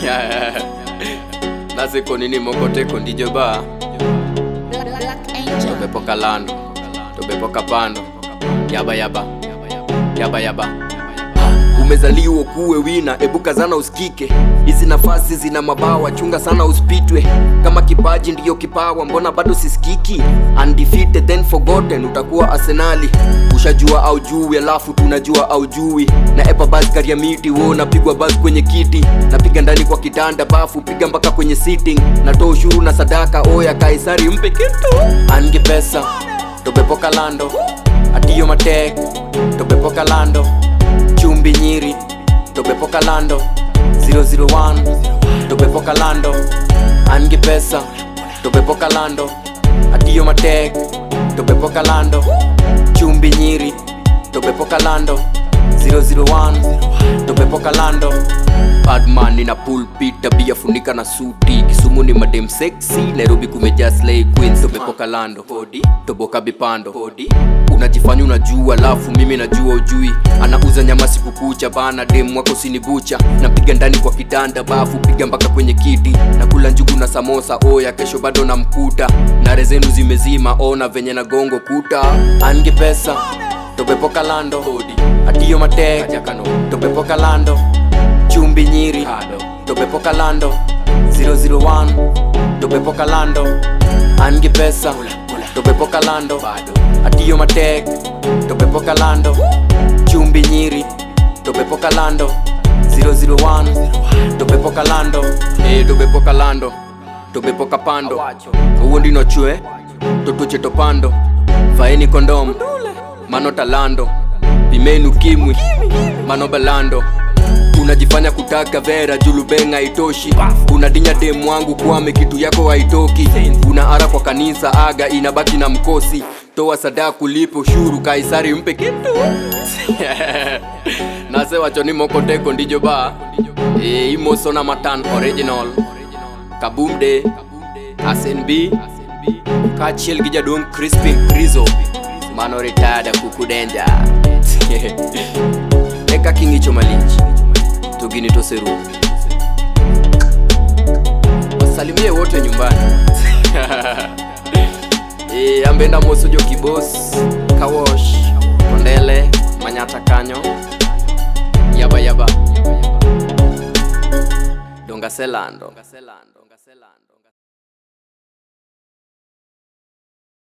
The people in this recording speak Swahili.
nasiko nini mokoteko ndijo ba Black, Black Angel. tobepo kalando tobepo kapando yaba yaba yaba yaba umezaliwa kuwe wina ebuka zana usikike hizi nafasi zina mabawa chunga sana usipitwe kama kipaji ndiyo kipawa mbona bado sisikiki undefeated then forgotten utakuwa arsenali ushajua au jui alafu tunajua au jui na epa basi karia miti wo napigwa basi kwenye kiti napiga ndani kwa kitanda bafu piga mpaka kwenye sitting natoa ushuru na sadaka oya kaisari mpe kitu ange pesa tobepoka lando atiyo matek tobepoka lando chumbi nyiri tobepoka lando 001 tobepoka lando angi pesa tobepoka lando atiyo matek tobepoka lando chumbi nyiri tobepoka lando 001 tobepoka lando badman nina pulpit tabia funika na suti kisumu ni madem sexy nairobi kumejaa slay queens tobepoka lando Hodi, toboka bipando Hodi, unajifanya unajua alafu mimi najua ujui anauza nyama siku kucha bana dem wako sinibucha napiga ndani kwa kitanda bafu piga mpaka kwenye kiti nakula njugu na samosa oya kesho bado namkuta nare zenu zimezima ona venye na gongo kuta ange pesa tobepoka lando Hodi, atiyo matek tobepoka lando chumbi nyiri tobepoka lando 001 tobepoka lando angi pesa tobepoka lando atiyo matek tobepoka lando chumbi nyiri tobepoka lando 001 tobepoka lando eh tobepoka lando tobepoka pando uwo ndino chwe totuche topando faeni kondom mano talando pimenu kimwi mano balando unajifanya kutaka vera julubenga itoshi unadinya demu wangu kwame kitu yako haitoki una ara kwa kanisa aga inabaki na mkosi toa sadaka kulipo ushuru kaisari mpe kitu nase wachoni mokoteko ndijo ba e, imosona matan original kabumde asnb kachiel gi jaduong crispin krizo mano ritada kukudenja eka king'icho malich to gini toserumo wasalimie wote nyumbani e, ambenda moso jo kibos kawosh kondele manyata kanyo yaba yaba dongaselando